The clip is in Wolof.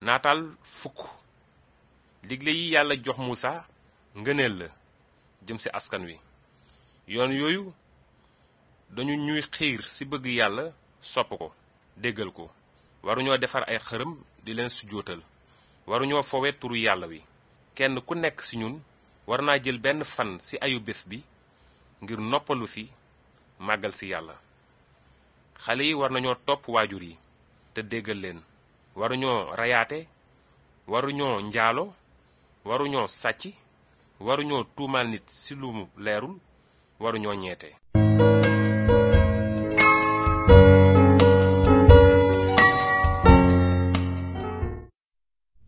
naataal fukk digle yi yàlla jox Muusa ngëneel la jëm ci askan wi yoon yooyu dañu ñuy xiir ci bëgg yàlla sopp ko déggal ko waruñoo defar ay xërëm di leen sujjóotal waruñoo fowe turu yàlla wi kenn ku nekk ci ñun war naa jël benn fan ci ayu bés bi ngir noppalu ci màggal ci yàlla xale yi war nañoo topp waajur yi te déggal leen waruñoo rayaate waruñoo njaalo waruñoo sàcc waruñoo tuumaal nit ci lu mu leerul waruñoo ñeete